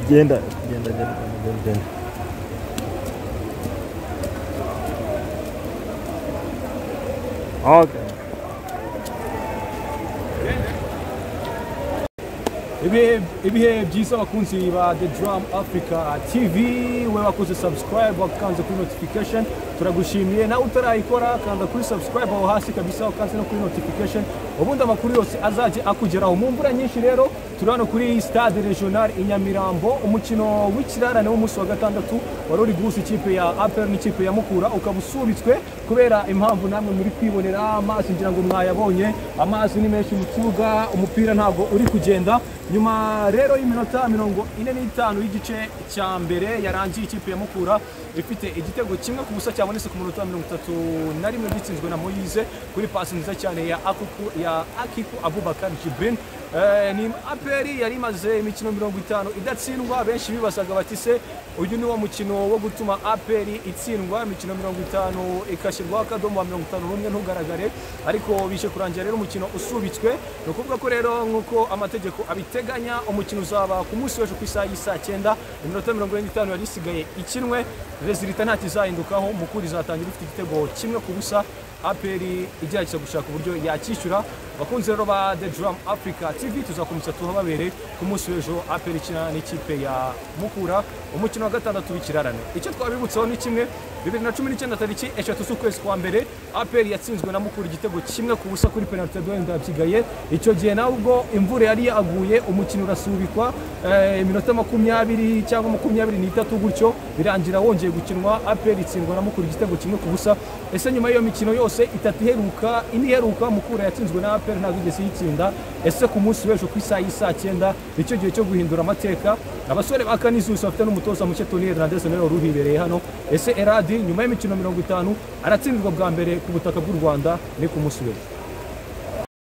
Genda genda genda genda genda. Okay. ibihe ibihe byiza abakunzi ba the drum africa tv we wakoze subscribe wakanze kuri notification turagushimiye nawe utarayikora kanda kuri subscribe aho hasi kabisa ukanze no kuri notification ubundi amakuru yose azajye akugeraho mu mvura nyinshi rero turi hano kuri stade regional i nyamirambo umukino w'ikirarane w'umunsi wa gatandatu wari uri guhuza ikipe ya apr n'ikipe ya mukura ukaba usubitswe kubera impamvu namwe muri kwibonera amazi ngira ngo mwayabonye amazi ni menshi mu kibuga umupira ntabwo uri kugenda nyuma rero y'iminota mirongo ine n'itanu y'igice cya mbere yarangiye ikipe ya mukura ifite igitego kimwe ku busa cyabonetse ku minota mirongo itatu na rimwe gitsinzwe na moyize kuri pasi nziza cyane ya akuku ya akiku abubakar jibrin Eh, ni aperi yari imaze imikino mirongo itanu idatsindwa benshi bibazaga bati se uyu ni wo mukino wo gutuma aperi itsindwa imikino mirongo itanu igashyirwaho akadomo wa mirongo itanu n'umwe ntugaragare ariko bije kurangira rero umukino usubitswe ni ukuvuga ko rero nk'uko amategeko abiteganya umukino uzaba ku munsi w'ejo ku isaha y'isaa cyenda iminota mirongo ine n'itanu yari isigaye ikinwe rezilita nta kizahindukaho mukuru izatangira ifite igitego kimwe ku busa aperi igerageza gushaka uburyo yacyishyura abakunzi rero ba the drum africa tv tuzakomeza tuhababere ku munsi w'ejo aperi ikina n'ikipe ya mukura umukino wa gatandatu w'ikirarane icyo twabibutsaho ni kimwe bibiri na cumi n'icyenda tariki eshatu z'ukwezi kwa mbere aperi yatsinzwe na mukura igitego kimwe ku busa kuri penalite dohenda byigaye icyo gihe nawe ubwo imvura yari yaguye umukino urasubikwa eh, iminota makumyabiri cyangwa makumyabiri n'itatu gutyo birangira wongeye gukinwa aperi itsindwa na mukura igitego kimwe ku busa ese nyuma y'iyo mikino yose itatu iheruka ine iheruka mukura yatsinzwe na aperi ntabwo igeze yitsinda ese ku munsi w'ejo ku isaha y'isaa cyenda nicyo gihe cyo guhindura amateka abasore ba kanizusi bafite n'umutoza muke toni hernandez nawe wari uhibereye hano ese eradi nyuma y'imikino mirongo itanu aratsindirwa bwa mbere ku butaka bw'u rwanda ni ku munsi w'ejo